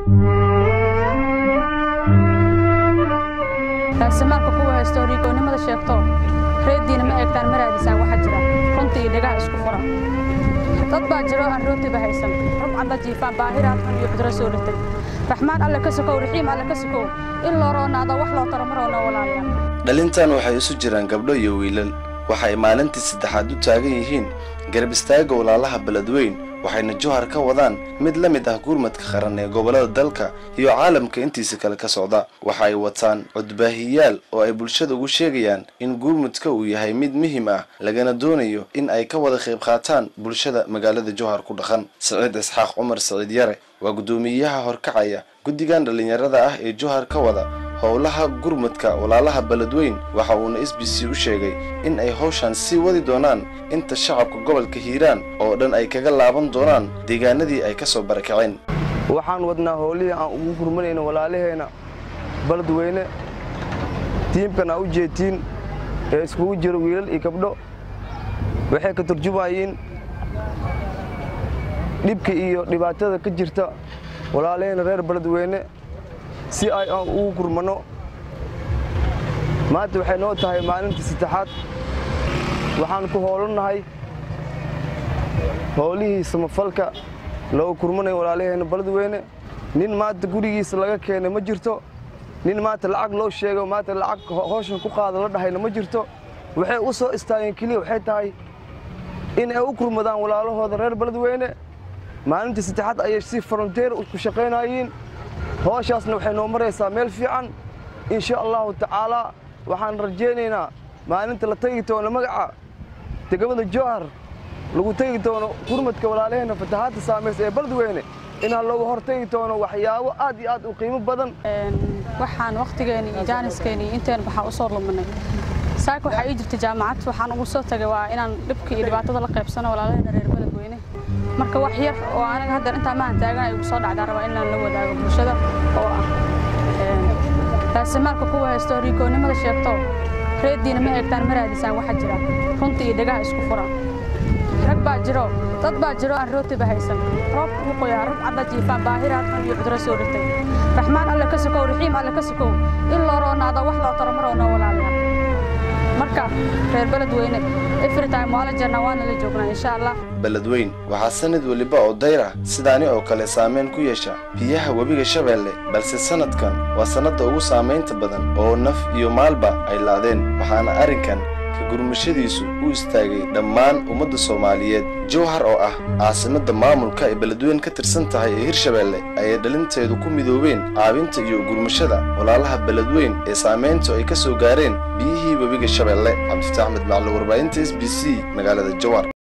raasimaalka kuwa haysto riikoonnimada sheegto reeddiina ma eegtaan ma raadisaan waxa jira runta iyo dhegaha isku fura dad baa jiro aan rootiba haysan rubcadda jiifaan baahiraad xun iyo cuduro soo dhirtay raxmaan alle ka sokow raxiim alle ka sokow in loo roonaado wax loo taro maroo noo walaalayaa dhalintan waxay isu jiraan gabdho iyo wiilal waxay maalintii saddexaad u taagan yihiin garab istaagga walaalaha beledweyn waxayna jowhar ka wadaan mid la mid ah gurmadka qaran ee gobollada dalka iyo caalamka intiisa kale ka socda waxa ay wataan codbaahiyaal oo ay bulshada ugu sheegayaan in gurmudka uu yahay mid muhiim ah lagana doonayo in ay ka wada qayb qaataan bulshada magaalada jowhar ku dhaqan saciid isxaaq cumar saciid yare waa guddoomiyaha horkacaya guddigan dhallinyarada ah ee jowhar ka wada howlaha gurmudka walaalaha beledweyn waxa uuna s b c u sheegay in ay hawshan sii wadi doonaan inta shacabka gobolka hiiraan oo dhan ay kaga laaban doonaan deegaanadii ay ka soo barakaceen waxaan wadnaa howlihii aan ugu gurmanayno walaalaheenna beledweyne tiimkan aa u jeetiin ee iskugu jiro wiilal iyo gabdho waxay ka turjumayeen dhibka iyo dhibaatada ka jirta walaalaheenna reer beledweyne si ay aan ugu gurmanno maanta waxay noo tahay maalintii saddexaad waxaan ku howlannahay howlihii samafalka loogu gurmanayo walaalaheenna beledweyne nin maanta gurigiisa laga keenay ma jirto nin maanta lacag loo sheego maanta lacag howshan ku qaada la dhahayna ma jirto waxay u soo istaageen keliya waxay tahay in ay u gurmadaan walaalahooda reer beledweyne maalintii saddexaad ayay si fronteer ku shaqaynayeen howshaasna waxay noo maraysaa meel fiican insha allahu tacaalaa waxaan rajaynaynaa maalinta la tegi doono magaca degmada jowhar lagu tegi doono gurmadka walaalaheenna fatahaadda saamaysa ee beledweyne inaan looga hor tegi doono waxyaabo aad iyo aad u qiimo badan waxaan wakhtigeeni iyo jaaniskeenii inteen waxaa u soo luminay saaka waxaa ii jirta jaamacad waxaan ugu soo tagay waa inaan dhibka iyo dhibaatada la qaybsano walaalaheena reer beledweyne marka wax yar oo aniga haddeer intaa maahan taagan ay ugu soo dhacdaa rabaa inaan la wadaago bulshada oo ah raasimaalka kuwa haysto riikoonnimada sheegto reeddiina ma eegtaan ma raadisaan waxa jira runta iyo dhegaha isku fura rag baa jiro dad baa jiro aan rootiba haysan roobka ugu qoyaa rubcadda jiifaan baahiraad xun iyo cuduro soo dhirtay raxmaan alle ka sokow raxiim alle ka sokow in loo roonaado wax loo taro maroo noo walaalayaa marka reer beledweyne efritime waa la jirnaa waana la joognaa insha allah beledweyn waxaa sanad weliba oo dayr ah sidaani oo kale saamayn ku yeesha biyaha webiga shabeelle balse sannadkan waa sannadda ugu saamaynta badan oo naf iyo maalba ay laadeen waxaana arrinkan ka gurmashadiisu u istaagay dhammaan ummadda soomaaliyeed jowhar oo ah caasimadda maamulka ay beledweyn ka tirsan tahay ee hirshabeelle ayay dhalinteedu ku midoobeen caabinta iyo gurmashada walaalaha beledweyn ee saamayntu ay ka soo gaareen biyihii webiga shabeelle cabdifataax axmed maclo warbaahinta s b c magaalada jowhar